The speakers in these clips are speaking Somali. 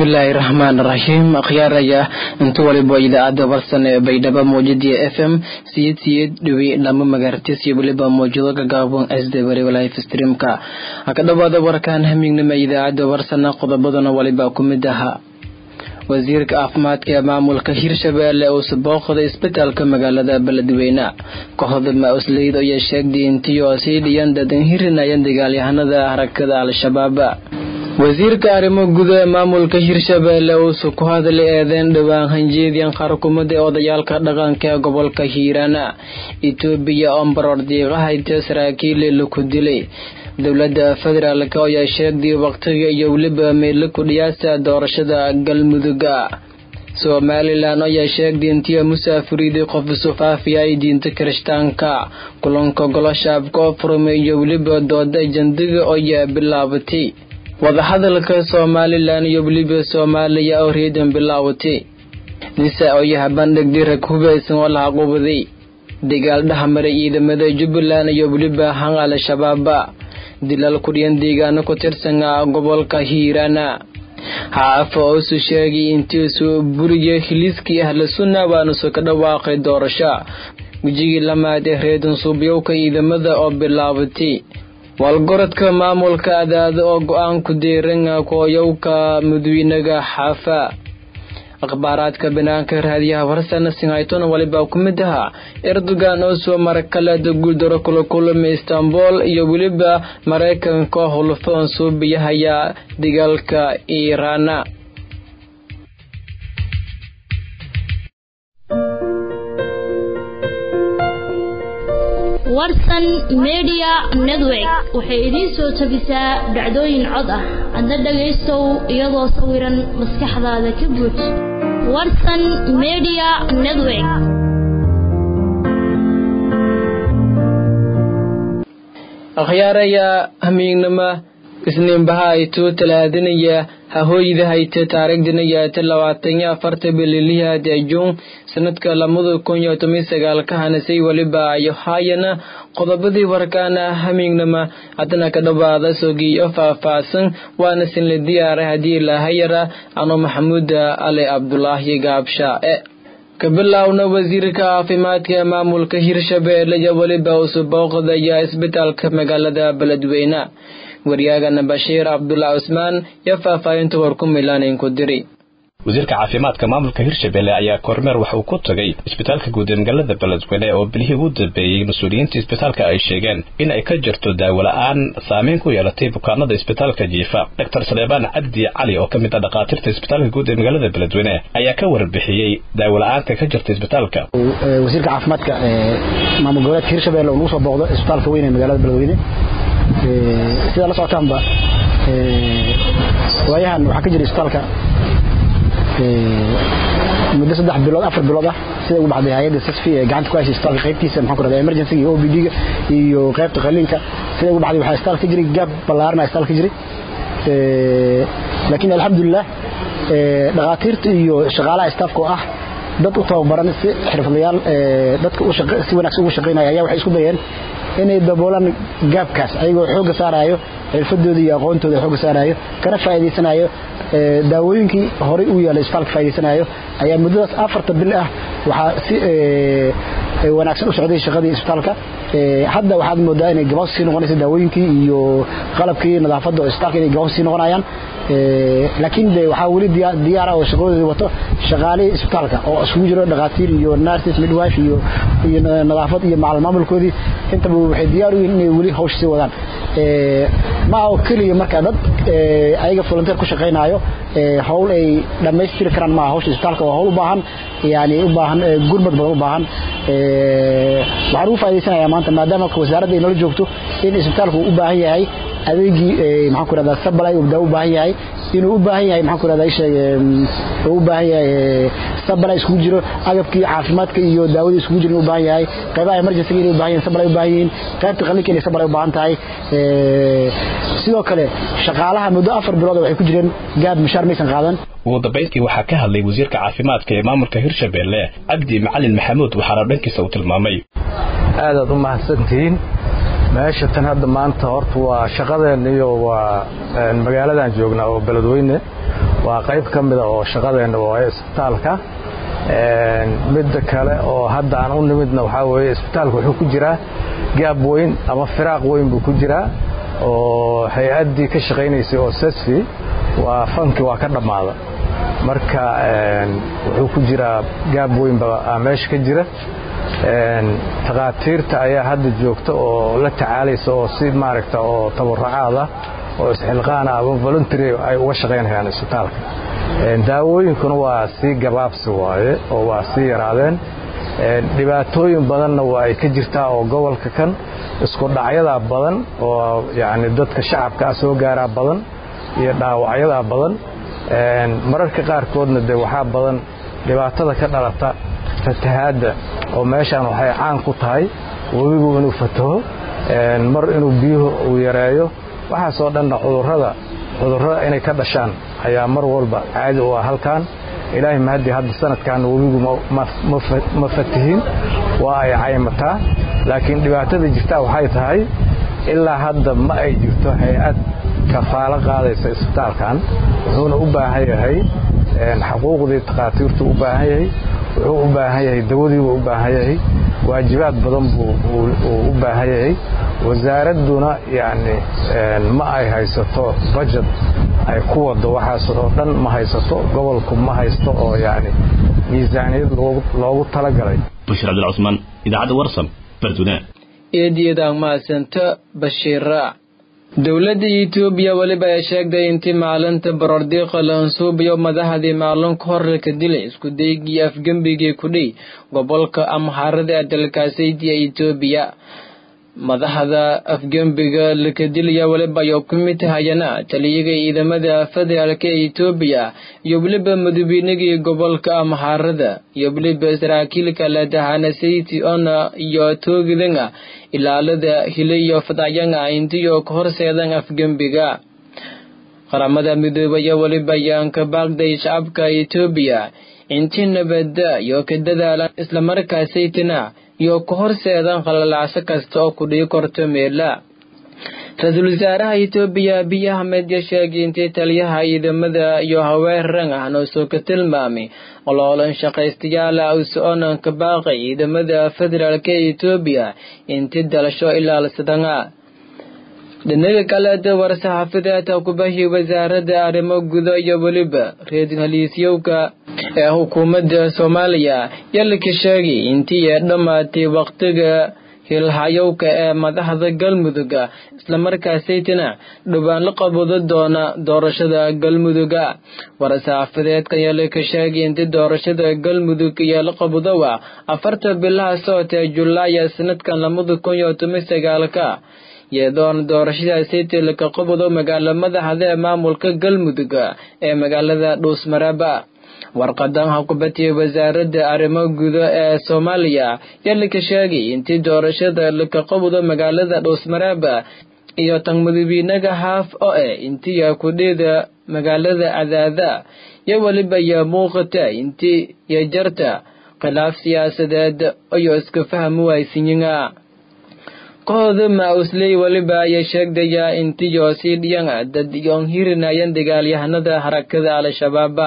bismillaahi raxmaan raxiim akhyaaraya inta waliba idaacadda warsan ee baydhabo mawjadiya f m siyid siyid dhiwi dhamo magaartis iyo weliba mawjado gagaabon sd waliba life streamka ha ka dhawaada warkaan hamignima idaacadda warsana qodobadana waliba ku mid ahaa wasiirka caafimaadka ee maamulka hirshabeelle uu sabooqday isbitaalka magaalada beledweyne kooxda ma-usleyd ayaa sheegtay intii oo sii dhiyan dadan hirinayaan dagaalyahanada harakada al-shabaab wasiirka arrimo guda ee maamulka hirshabeelle uusu ku hadlay eedeyn dhowaan hanjeediyan qaarkumada ee odayaalka dhaqanka ee gobolka hiirana etoobiya oo baroor diiqahayta saraakiil laku dilay dowladda federaalk ayaa sheegtay waqtiga iyo weliba meelo kudhiyaasta doorashada galmuduga somalilan ayaa sheegtay intii musaafiriidii qof isufaafiya ay diinta kirishtaanka kulanka goloshaabka oo furmay iyo weliba dooda jandiga ayaa bilaabatay wadahadalka somalilan iyo weliba soomaaliya oo reedan bilaawatay nisa oyaha bandhigday rag hubaysan oo la haquubaday dagaal dhexmaray ciidamada jubbaland iyo weliba han al-shabaaba dilal kudhiyan deegaano ku tirsan gobolka hiirana haafa oosu sheegay intiisu buriya hiliiskii ahla sunna waanusu ka dhawaaqay doorasho wejigii lamaad ee reedan suubyowka ciidamada oo bilaabatay waalgorodka maamulka adaada oo go-aanku deeran kooyowka mudweynaga xaafa akhbaaraadka banaanka raadiyaha farsana sinhaytona waliba ku mid ahaa erdogan oo soo marakaleeda guuldaro kula kulmay istanbul iyo weliba maraykanka hulfoon suubiyahaya dagaalka iiraana warsan media network waxay idiin soo jabisaa dhacdooyin cod ah adna dhagaystow iyadoo sawiran maskaxdaada ka buuj warsan media network akhyaaraya hamiignama isniinbaha aytuu talaadinaya hahooyda hayta taariikhdinayaata labaataniyo afarta bililihaad ee juun sanadka lamada kun iyo toban sagaalka hanasay weliba ayo haayana qodobadii warkaana hamiignama haddana ka dhawaada sogiyo faah-faahsan waana sinla diyaaray haddii lahayara ano maxamuuda ali cabdulaahi gaabshaae ka bilaawna wasiirka caafimaadka ee maamulka hirshabeelle iyo weliba usu booqdaya isbitaalka magaalada beledweyne waryaagana bashiir cabdullah cusmaan iyo faahfaahinta war ku milaanayn ku diri wasiirka caafimaadka maamulka hirshabelle ayaa kormeer waxa uu ku tagay isbitaalka guud ee magaalada beledweyne oo bilihii ugu dambeeyey mas-uuliyiinta isbitaalka ay sheegeen in ay ka jirto daawola-aan saameyn ku yeelatay bukaanada isbitaalka jiifa doctor saleebaan cabdi cali oo ka mid ah dhakhaatiirta isbitaalka guud ee magaalada beledweyne ayaa ka warbixiyey daawola-aanka ka jirta isbitaalka wasiirka caafimaadka maamul goboleedka hirshabelle oo nagu soo booqdo isbitaalka weyn ee magaalada beledweyne sidaa la socotaanba waayahan waxaa ka jira isbitaalka muddo saddex bilood afar bilood ah sida ugu baxday hay-adda sasfi ee gacanta ku haysa isbitaalka qaybtiisa maxaan ku rahdaa emergency iyo OPD-ga iyo qaybta qaliinka sida ugu baxday waxaa isbitaalka ka jiray gaab ballaarna isbitaalka ka jiray laakiin alxamdulilah dhakhaatiirta iyo shaqaalaha istaafka oo ah dad u tababaran si xirfadlayaal dadka si wanaagsan ugu shaqaynaya ayaa waxay isku dayeen inay daboolaan gaabkaas ayagoo xoogga saaraayo xirfadooda iyo aqoontooda xoogga saaraayo kana faa'iidaysanayo daawooyinkii horey u yaallay isbitaalka faa'iidaysanayo ayaa muddadaas afarta bil ah waxaa si wanaagsan u socday shaqadii isbitaalka hadda waxaad moodaa inay gabaabsi sii noqonaysa daawooyinkii iyo qalabkii nadaafadda oo isbitaalka inay gabaabsi sii noqonayaan laakiin de waxaa weli diyaara oo shaqadoodii wato shaqaalihii isbitaalka oo isugu jiro dhakhaatiir iyo nurses midwife iyo iyo nadaafad iyo macal maamulkoodii intaba waxay diyaar u yihiin inay weli hawsha sii wadaan ma oo keliya marka dad ayaga volunteer ku shaqaynaayo hawl ay dhammaystiri karaan maaha hawsha isbitaalka waa hawl u baahan yani u baahan gurmad badan u baahan waxaan ugu faa'idaysanayaa maanta maadaama wasaaradda ay nala joogto in isbitaalku u baahan yahay adeegii maxaan ku rahdaa sabalay uu u baahan yahay inuu u baahan yahay maxaan ku rahdaa isheeg uu u baahan yahay sabalay iskugu jiro agabkii caafimaadka iyo daawadii iskugu jiro inuu u baahan yahay qaybaha emergency inay u baahan yihiin sabalay u baahan yihiin qaybta qalliinka inay sabalay u baahan tahay sidoo kale shaqaalaha muddo afar bilood waxay ku jireen gaab mishaar maysan qaadan ugu dambayntii waxaa ka hadlay wasiirka caafimaadka ee maamulka hirshabelle cabdi macalin maxamuud waxaana dhankiisa uu tilmaamay aadaad u mahadsantihiin meesha tan hadda maanta horta waa shaqadeen iyo waa magaaladan joognaa oo beledweyne waa qayb ka mida oo shaqadeenna waaye isbitaalka midda kale oo hadda aan u nimidna waxaa weeye isbitaalka wuxuu ku jiraa gaab weyn ama firaaq weyn buu ku jiraa oo hay-addii ka shaqaynaysay oo sesfi waa fanki waa ka dhammaada marka wuxuu ku jiraa gaab weynba meesha ka jira takhaatiirta ayaa hadda joogta oo la tacaalaysa oo si maaragta oo tabaracaada oo isxilqaana ama voluntary ay uga shaqaynayaan isbitaalka daawooyinkuna waa sii gabaabsi waaye oo waa sii yaraadeen dhibaatooyin badanna waa ay ka jirtaa oo gobolka kan isku dhacyadaa badan oo yacni dadka shacabkaa soo gaaraa badan iyo dhaawacyadaa badan mararka qaarkoodna dee waxaa badan dhibaatada ka dhalata fatahaadda oo meeshaan waxay caan ku tahay webigu inuu fataho mar inuu biyuhu uu yareeyo waxaasoo dhanna cudurrada cudurrada inay ka dhashaan ayaa mar walba caadi u ah halkan ilaahay mahadii hadda sanadkan webigu ma fatihin waa ay caymataa laakiin dhibaatada jirtaa waxay tahay ilaa hadda ma ay jirto hay-ad kafaalo qaadaysa isbitaalkan wuxuuna u baahan yahay xaquuqdii takhaatiirtu u baahan yahay wuxuu u baahan yahay dawadiibuu u baahan yahay waajibaad badan buu u baahan yahay wasaaradduna yacni ma ay haysato bajet ay ku wado waxaas oo dhan ma haysato gobolku ma haysto oo yacni miisaaniyad loogu talagalay bashir cabdilcusmaan idaacadda warsam bardune eediyadaan mahadsanta bashiira dowladda etoobiya weliba ay sheegtay intii maalinta borordiiqa laansuubiyo madaxdii maalin ka hor laka dilay isku daygii afgembigii kudhay gobolka amharada ee dalkaasaydiya etoobiya madaxda afgembiga lakadilaya weliba ayuu ku mid tahayana taliyaga ciidamada federaalk ee etoobiya iyo weliba madaweynigii gobolka amhaarada iyo weliba saraakiilka ladahanasayti ona iyo toogidanga ilaalada hiliyo fadayanga intiyo ka horseedan afgembiga qaramada midoobaya weliba ayaan ka baaqday shacabka etoobiya intii nabada iyo ka dadaalan islamarkaasaytina iyo ka horseedan qalalacso kasta oo ku dhii korto meela ra-iisul wasaaraha etoobiya abiy ahmed ya sheegay intii taliyaha ciidamada iyo haweerran ahna soo ka tilmaamay oloolan shaqaystayaala usoconan ka baaqay ciidamada federaalk ee etoobiya intii dalasho ilaalsadanga dhinaga kaleeta war-saxaafadeedka kubahi wasaaradda arrimo gudo iyo weliba reer-haliisyowka ee xukuumadda soomaaliya yalika sheegay intii ay dhammaatay wakhtiga hilhayowka ee madaxda galmuduga islamarkaasaytina dhowaan la qabado doona doorashada galmuduga war-saxaafadeedka yalika sheegay intii doorashada galmudug iyo la qabadowa afarta bilaha socotee julaaya sanadkan lamada kun iyo toban sagaalka iyadoona doorashadaasaytii laka qabado magaalo madaxda ee maamulka galmudug ee magaalada dhuusmaraba warqadan haqubatiya wasaaradda arrimo gudo ee soomaaliya yalika sheegay intii doorashada laka qabado magaalada dhuusmaraba iyo tan madawiinaga haaf oo eh intiya kudhida magaalada cadaada iyo weliba iyo muuqata intii iyo jarta khilaaf siyaasadeed iyo iska fahmi waysinyiga kooxda ma-usley weliba ayay sheegdayaa intiyo sii dhiyanga dad iyoon hirinayan dagaalyahanada harakada al-shabaaba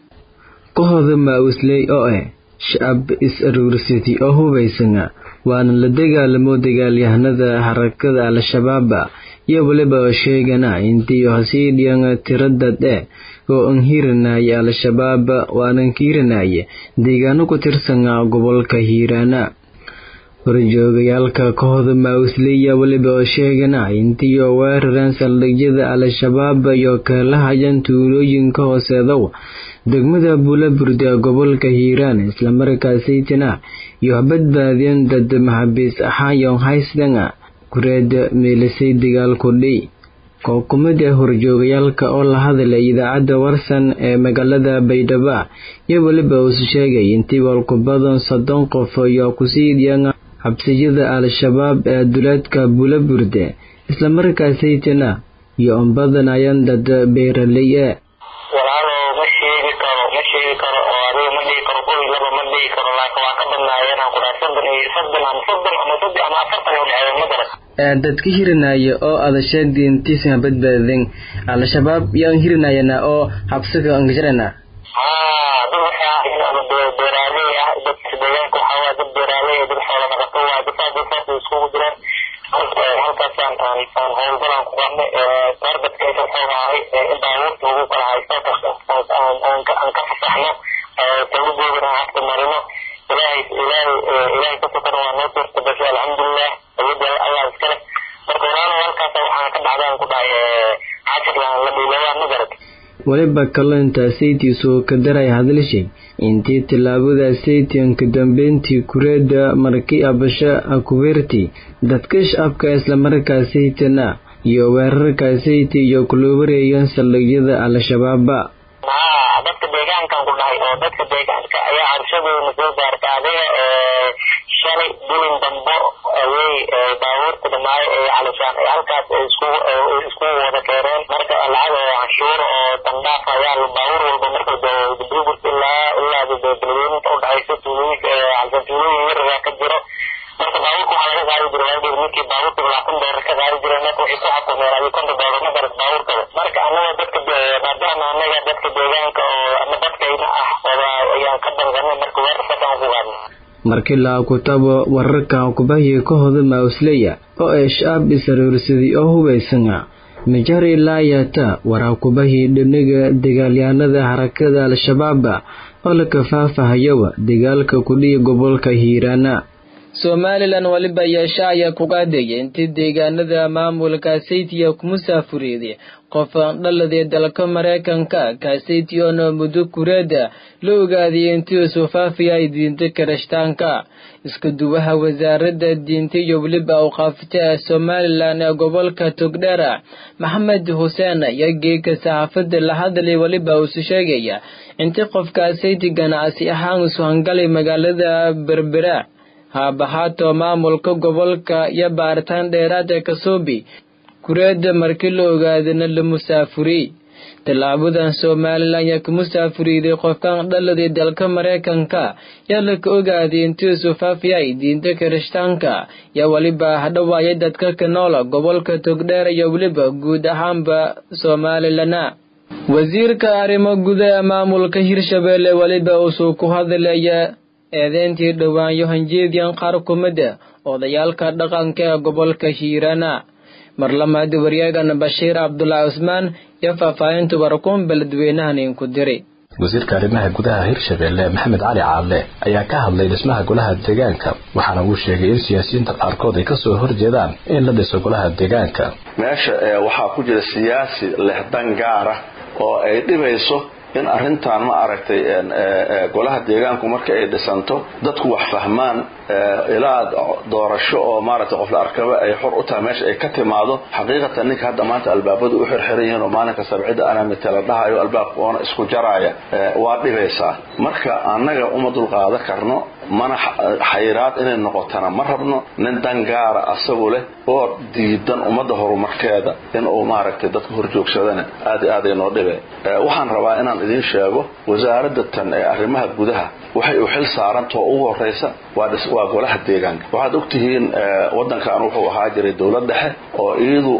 kooxda ma-usley oo ah shacab is-aruursati oo hubaysana waana la dagaalamo dagaalyahanada harakada al-shabaaba iyo weliba oo sheegana intiyo hasii dhiyanga tiradad eh oo an hirinaya al-shabaab waanan kiirinaya deegaano ku tirsana gobolka hiiraana horjoogayaalka kooxda mausliya weliba oo sheegana intii oo weerareen saldhigyada al-shabaab iyo kaalahayan tuulooyinka hooseedow degmada buulaburde ee gobolka hiiraan islamarkaasaytina iyo badbaadeen dad maxabiis axaayon haysdanga kureed meelisay dagaalkudhi kookumid ee horjoogayaalka oo la hadlay idaacadda warsan ee magaalada baydhabo iyo weliba uus sheegay intii walkubadan soddon qof iyo kusii dhiyanga xabsiyada al-shabaab ee duleedka buulaburde islamarkaasaytina iyo unbadanayaan dad beeraley e walaalo ma sheegi karo ma sheegi karo oo adiga ma dhihi karo kow iyo laba ma dhihi karo laakiin waa ka badnaayeen aan ku dhahay soddon iyo soddon ama soddon ama soddon ama afartan u dhexeeya ma garan dadka hirinaya oo ada sheegday intiisna badbaadeen al-shabaab yaan hirinayana oo habsiga angajarana haa dad waxay ahayn ama beeraaley ah dadka deegaanka waxaa waa dad beeraaley dad xoola dhaqato waa dad saas saas iskugu jiraan halkaasaan aan aan howlgalaan ku qabnay taarbadka inta wuxuu ahay in baabuurta lagu kala haysto aan aan ka fasaxno talugoodana hafta marino ilaahay ilaahay ilaahay ka sokana waa noo suurta gashay alxamdulilah awoodda allah iskale marka walaalo halkaas waxaan ka dhacdaan ku dhahay cashir la dhiilawaa magarad weliba kalloonta saytiisoo ka daray hadalshay intii tillaabada saytianka dambeyntii kureeda markii abasha akubeerti dadka shacabka islamarkaa saytana iyo weerarka sayti iyo kuloobareeyan saldhigyada al-shabaaba haa dadka deegaankan ku dhahay oo dadka deegaanka ayaa cabshadoona soo gaarta adiga shalay bilin dambo ayay baabuurta dhamaayo ee calishaan ay halkaas iskugu iskugu wada keeneen marka lacag oo canshuur oo dandhaaf ayaa baabuur walba marka burburta ilaa ilaa beledweyninta udhexaysa tuulooyinka calishaan tuulooyin yaragaa ka jiro marka baabuurka waxaa laga qaadi jiray waagii ninkii baabuurta labaatan doolar ka qaadi jiray marka waxay ku xakumeen adiga konton doolar ma garat baabuurkada marka anaga dadka maadaama anaga dadka deegaanka oo ama dadkayna ah ayaan ka danqanay marka weerarkaasaan ku qaadnay markii la kutabo wararka kubahiya ka hoda mausleya oo ay shacab isaroorsaday oo hubaysana majari laayata waraakubahii dhinaga dagaalyahanada harakada al-shabaaba oo la kafaafahayawa dagaalka kudhiya gobolka hiiraana somalilan weliba yeesha ayaa ku qaadaya intii deegaanada maamulka saytiya ku musaafureeday qof dhaladee dalka maraykanka kaasaytiyoona muddo kureeda la ogaadiyay intii suufaafiya ay diinta karashtaanka isku duwaha wasaaradda diinta iyo weliba awqaafta ee somalilan ee gobolka togdheera maxamed xuseen ayaa geeka saxaafada la hadlay weliba uusu sheegaya intii qofkaasayti ganacsi ahaan isu hangalay magaalada berbera haabahaato maamulka gobolka iyo baaritaan dheeraad ee kasoobi kureeda markii la ogaadana la musaafuriyey tallaabadan somalilan yaa ka musaafuriiday qofkan dhaladii dalka maraykanka yaa laka ogaaday intii sufaafiyay diinta kirishtaanka yaa weliba hadhawaaya dadka ka noola gobolka togdheer iyo weliba guud ahaanba somalilana wasiirka arrimo guda ee maamulka hirshabeelle weliba uusuu ku hadlaya eedeyntii dhawaanyo hanjeediyan qaar kumida odayaalka dhaqanka ee gobolka hiirana marlamaadi waryaagana bashiir cabdulaahi cusmaan iyo faahfaahinta warkuun beledweynahan inku diray wasiirka arrimaha gudaha hirshabeelle maxamed cali caadle ayaa ka hadlay dhismaha golaha deegaanka waxaana uu sheegay in siyaasiyiinta qaarkood ay kasoo horjeedaan in la dhiso golaha deegaanka meesha waxaa ku jira siyaasi leh dan gaara oo ay dhibayso in arrintan ma aragtay golaha deegaanku marka ay dhisanto dadku wax fahmaan ilaa doorasho oo maaragtay qof la arkaba ay xor u tahay meesha ay ka timaado xaqiiqatan ninka hadda maanta albaabadu u xirxiran yihiin oo maalinka sabcida anaa mitala dhahayo albaabka oona isku jaraaya waa dhibaysaa marka annaga uma dulqaadan karno mana xayiraad inay noqotana ma rabno nin dan gaara asagu leh oo diidan ummadda horumarkeeda inuu maaragtay dadka horjoogsadana aad i aaday noo dhibe waxaan rabaa inaan idiin sheego wasaaradda tan ee arrimaha gudaha waxay u xil saarantao ugu horraysa waa golaha deegaanka waxaad ogtihiin waddankan wuxuu ahaa jiray dowlad dhexe oo iyadu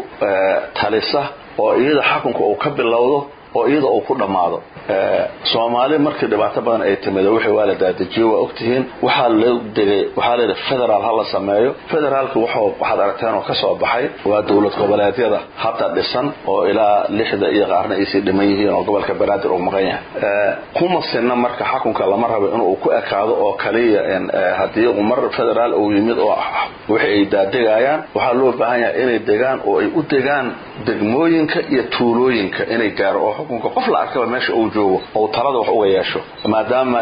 talisa oo iyada xakunka uu ka bilowdo oo iyada uu ku dhammaado soomaali markii dhibaato badan ay timid wixii waa la daadajiyo waa ogtihiin waxaa loo degay waxaa la yidhi federaal ha la sameeyo federaalka wuxuu waxaad aragteen oo ka soo baxay waa dowlad goboleedyada hadda dhisan oo ilaa lixda iyo qaarna aysii dhiman yihiin oo gobolka banaadir uu maqan yahay kuma sinna marka xakunka lama rabo inuu ku ekaado oo kaliya haddii umar federaal uu yimid oo wixii ay daadegayaan waxaa loo baahan yahay inay degaan oo ay u degaan degmooyinka iyo tuulooyinka inay gaaro oo xukunka qof la arkaba meesha uu joogo ou talada wax uga yeesho maadaama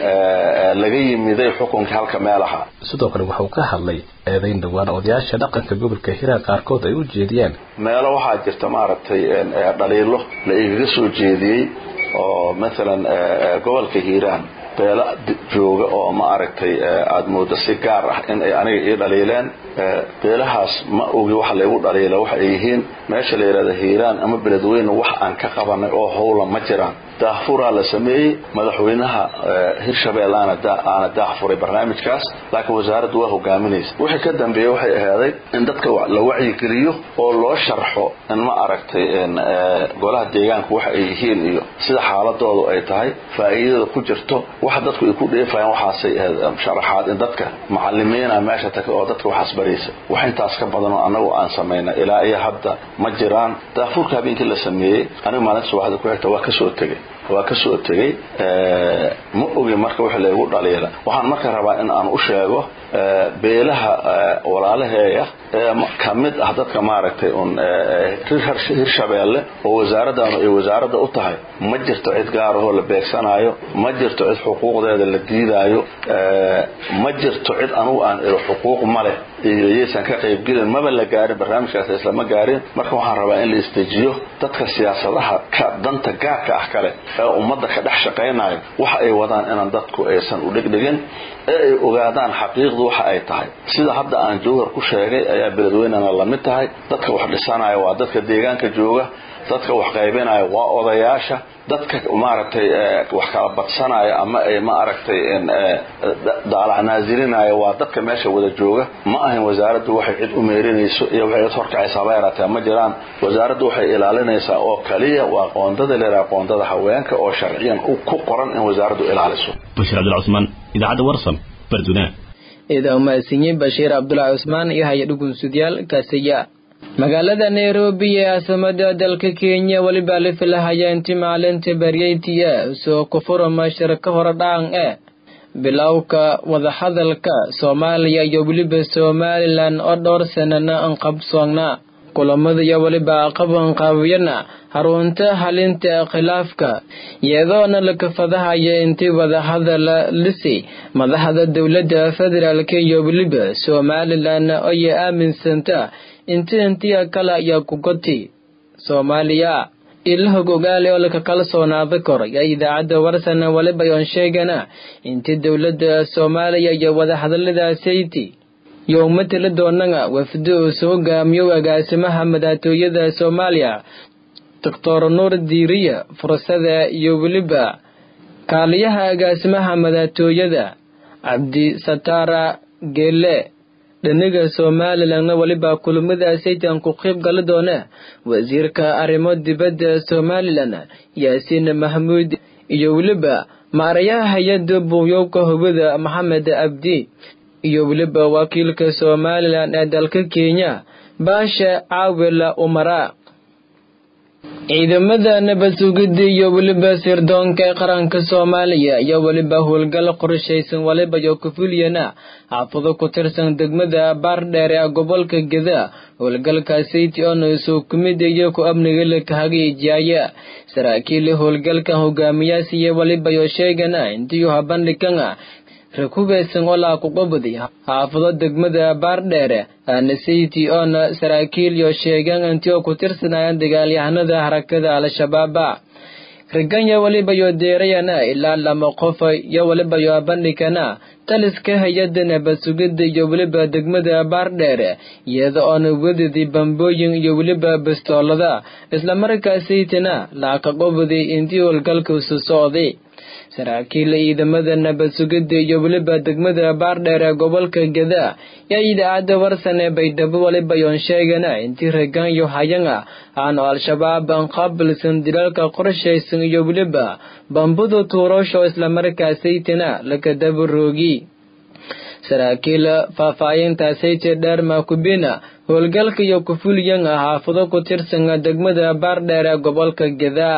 laga yimiday xukunkii halka meelaha sidoo kale wuxuu ka hadlay eedayn dhowaan odayaasha dhaqanka gobolka hiiraan qaarkood ay u jeediyeen meelo waxaa jirta maaragtay dhaliilo la igaga soo jeediyey oo maalan gobolka hiiraan beelo jooga oo ma aragtay aada moodo si gaar ah in ay aniga ii dhaliileen beelahaas ma ogi waxa laygu dhaliila waxa ay yihiin meesha la yidhahda hiiraan ama beledweyne wax aan ka qabanay oo howla ma jiraan daahfuraa la sameeyey madaxweynaha hirshabelle aana daahfuray barnaamijkaas laakiin wasaaraddu waa hogaaminaysa wixii ka dambeeyey waxay ahaaday in dadka la wacyigeliyo oo loo sharxo in ma aragtay golaha deegaanka waxa ay yihiin iyo sida xaaladoodu ay tahay faa'iidada ku jirto waxa dadku ay ku dheefayaan waxaasay sharaxaad in dadka macalimiina meesha taga oo dadka waxaas baraysa wax intaas ka badanoo annagu aan samayna ilaa iyo hadda ma jiraan daahfuurka habeenkii la sameeyey aniga maalinta subaxda ku xigta waa kasoo tegey waa ka soo tegey ma ogi marka wix laygu dhaliila waxaan marka rabaa in aan u sheego beelaha walaalaheeya ee ka mid ah dadka maaragtay un hirshabeelle oo wasaaraddanu ay wasaaradda u tahay ma jirto cid gaarahoo la beegsanaayo ma jirto cid xuquuqdeeda la diidaayo ma jirto cid anugu aan iro xuquuq ma leh iyo yaysan ka qaybgelin maba la gaarin barnaamijkaas islama gaarin marka waxaan rabaa in la isdejiyo dadka siyaasadaha ka danta gaarka ah kale ee ummadda ka dhex shaqaynayo waxa ay wadaan inaan dadku aysan u dhegdhegin ee ay ogaadaan xaqiiqdu waxa ay tahay sida hadda aan jowhar ku sheegay ayaa beledweynena la mid tahay dadka wax dhisanaya waa dadka deegaanka jooga dadka wax qaybinaya waa odayaasha dadka maaragtay wax kala badsanaya ama ay ma aragtay daalac naazilinaya waa dadka meesha wada jooga ma ahan wasaaraddu waxay cid u meerinayso iyo waxay cid horkacaysa haba yaraatee ma jiraan wasaaraddu waxay ilaalinaysaa oo kaliya waa qoondada leedaha qoondada haweenka oo sharciyan ku qoran in wasaaraddu ilaaliso bashir cabdilcusmaan idaacadda warsan barduna idaa umahadsanyiin bashiir cabdulaahi cusmaan iyo haya dhugunsudyaal kaasiya magaalada nairobi ee caasimada dalka kenya welibaa la filahaya inti maalinta baryaytiya soo kufurama shirka horedhaan ee bilowka wadahadalka soomaaliya iyo weliba somalilan oo dhowr sanana an qabsoonnaa kulamada iyo weliba qabanqaabiyana harunta halinta khilaafka iyadoona la kafadahaya intii wadahadala lisi madaxda dowladda federaalk iyo weliba somalilan oya aaminsanta inti intiya kale ayaa kugoti soomaaliya ilahog ogaale oo laka kalsoonaada kor ayaa idaacadda warsana weliba oon sheegana intii dowladda soomaaliya iyo wadahadaladaasaytii iyo umatala doonana wafdo uu soo hogaamiyo agaasimaha madaxtooyada soomaaliya doctor nuur diiriya fursada iyo weliba kaaliyaha agaasimaha madaxtooyada cabdi satara geele dhaniga somalilanna weliba kulamada saytan ku qayb gali doona wasiirka arrimo dibadda somalilan yaasiin mahmuud iyo weliba maarayaha hay-adda buuyoobka hubada maxamed abdi iyo weliba wakiilka somalilan ee dalka kenya baasha caawila umara ciidamada nabad sugidda iyo weliba sirdoonka ee qaranka soomaaliya iyo weliba howlgal qorshaysan waliba iyo kufuliyana xaafado ku tirsan degmada baardheer ee gobolka geda howlgalkaasiti oona soo kumid iyo ku amniga la kahagaijiyaya saraakiil howlgalkan hogaamiyaas iyo waliba iyo sheegana intiyu habandhigana rakubaysan olaa kuqobaday xaafado degmada baardheere aanasiti oona saraakiil iyo sheegaan inti oo ku tirsanayaan dagaalyahanada harakada al-shabaaba riganya waliba yo deerayana ilaa lama qof iyo waliba yo bandhigana taliska hay-adda nabad sugidda iyo weliba degmada baardheere iyada oona wadadii bambooyin iyo weliba bastoolada islamarkaasaytana laaka qobaday intii howlgalka isu socday saraakiil ciidamada nabad sugidda iyo weliba degmada baardheer ee gobolka geda yaa idaacadda warsan ee baydhabo waliba yoon sheegana intii regaanyo hayanga aanu al-shabaab aan qaabilsan dilaalka qorshaysan iyo weliba bambada tuurasho islamarkaasaytana lakadabaroogi saraakiil faahfaahintaasayte dheer maakubina howlgalka iyo kufuliyan ah xaafado ku tirsan degmada baardheer ee gobolka geda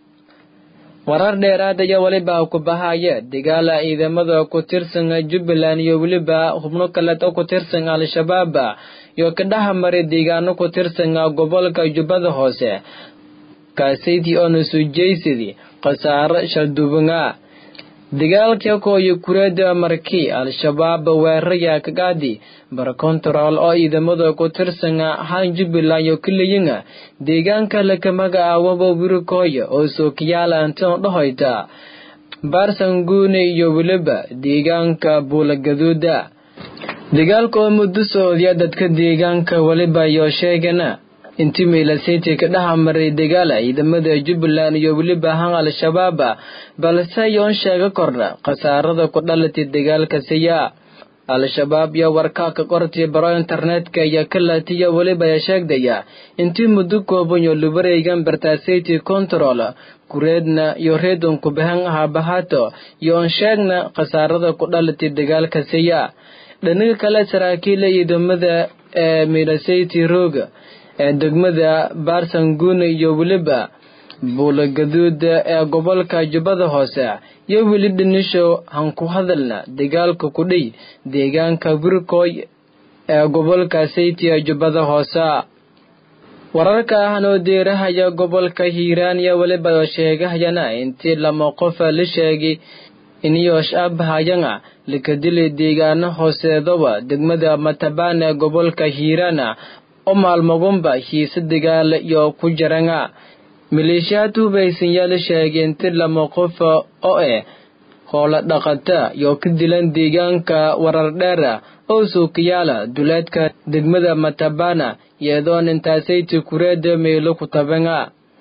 warar dheeraad ayaa weliba ku bahaya dagaala ciidamada ku tirsan jubbaland iyo weliba xubno kaleed oo ku tirsan al-shabaab iyo ka dhexmaray deegaano ku tirsan gobolka jubbada hoose kaasaytii oona suujaysadii khasaaro shaldubanga dagaalka kooyo kureeda markii al-shabaab weeraraya kagaadi barkontarool oo ciidamada ku tirsan han jubbaland iyo keliyin deegaanka laka magacaawaba wirikooya oo sookiyaala antan dhahoyta baarsanguune iyo weliba deegaanka buulagaduuda dagaalka oo muddo socodiya dadka deegaanka weliba iyo sheegana intii miilasiti ka dhex maray dagaala ciidamada jubbaland iyo weliba han al-shabaab balse yoon sheega kordha khasaarada ku dhalatay dagaalka siya al-shabaab iyo warkaa ka qortay baro internetka iyo kalatiya weliba ya sheegdaya intii muddo kooban iyo lubareygan bartasiti control kureedna iyo reedon kubahan habahato iyo on sheegna khasaarada ku dhalatay dagaalka siya dhinaga kale saraakiila ciidamada ee miilasiti rooga ee degmada baarsanguune iyo weliba buulagaduuda ee gobolka jubbada hoose iyo weli dhinisho han ku hadalna dagaalka ku dhey deegaanka wirkoy ee gobolka sayti ee jubbada hoose wararka ahanoo deerahaya gobolka hiiraan iyo weliba oo sheegahayana intii lama qofa la sheegay iniyoosh abhayanga lakadili deegaano hooseedaba degmada matabaan ee gobolka hiiraana oo maalmagunba hiise dagaala iyo ku jaranga maleeshiyaad hubaysan yaa la sheegay inti lama qofa oo eh hoola dhaqata iyo ka dilan deegaanka warar dheera oo suukayaala duleedka degmada matabana iyadoon intaasayta kureeda meelo ku tabanga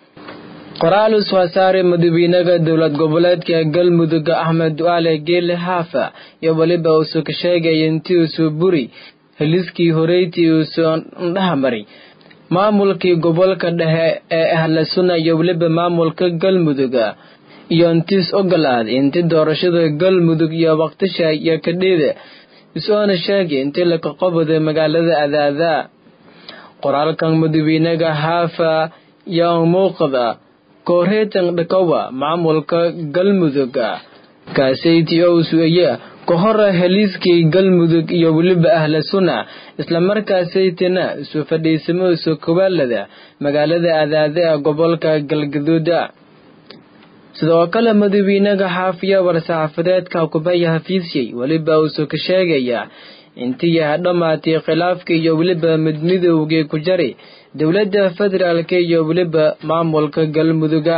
qoraal usoo saaray madaxweynaha dowlad goboleedka galmudug axmed du'aale geele haafa iyo weliba uusoo ka sheegaya intii usoo buri heliskii horeytii uusoo ndhahamari maamulkii gobolka dhexe ee ahla sunna iyo weliba maamulka galmudug iyo intiis ogolaad inti doorashada galmudug iyo waqtisha iyo kadhida isoona sheegay intii laka qoboda magaalada adaada qoraalkan madaxweynaha haafa yaa muuqda kooreetan dhakawa maamulka galmudug kaasayti owsueye ka hora heliiskii galmudug iyo weliba ahla sunna islamarkaasaytina isu fadhiisamo isu kawaalada magaalada adaada ee gobolka galgaduuda sidoo kale madaxweynaha xaafiya war-saxaafadeedka kubaya hafiisyey weliba uusoo ka sheegaya intii yaha dhammaatay khilaafkii iyo weliba midmidowgii ku jari dowladda federaalka iyo weliba maamulka galmuduga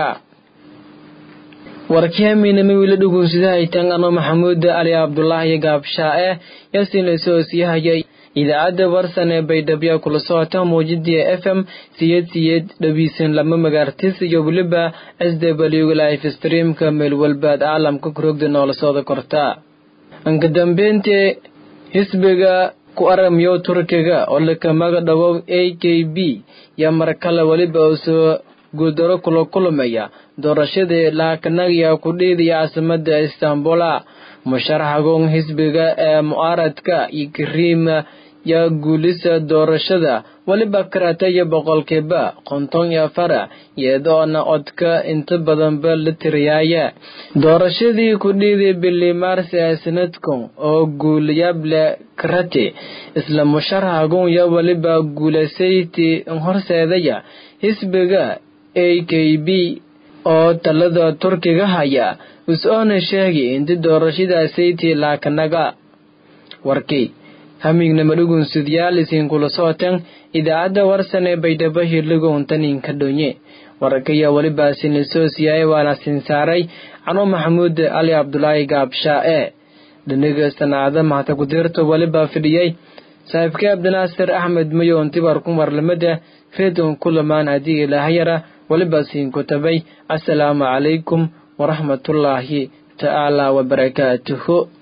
warkeeminama wiila dhugunsidahaytan ano maxamuud ali cabdulaahi gaabshaa-e yaasiin lasoo siiyahaya idaacadda warsan ee baydhabo kula socota muujidii f m siyed siyed dhabiisan lama magaartis iyo weliba s w life streamka meel walbaad caalamka kurogda noola sooda korta anka dambeyntii xisbiga ku aramiyo turkiga oo lakamaga dhawow a k b yaa markale weliba usoo guuldaro kula kulmaya doorashadii laakanagiya ku dhiidaya caasimada istanbula musharaxagoon xisbiga ee mucaaradka iyo kariima yaa guulisa doorashada weliba karataya boqolkiiba konton iyo afara iyadoona codka inta badanba la tiriyaaya doorashadii ku dhiiday bili maars ee sanadkan oo guulayable karate isla musharaxagun ya weliba guulasayti horseedaya xisbiga a k b oo talada turkiga haya is-oona sheegay inti doorashadaasaytii laakanaga warkii hamignama dhugunsidyaal isinkula sootan idaacadda warsan ee baydhabo hirligown taninka dhonye warkaya welibaasin soo siyaay waana sinsaaray cano maxamuud cali cabdulaahi gaabshaa-e dhiniga sanaacada mahata kudirto welibaa fidhiyey saaxiibkii cabdinaasir axmed mayoon tibar ku marlamada redon kulamaan haddii ilaahayara weliba siinku tabay assalaamu calaykum waraxmatullaahi tacaala wabarakaatuhu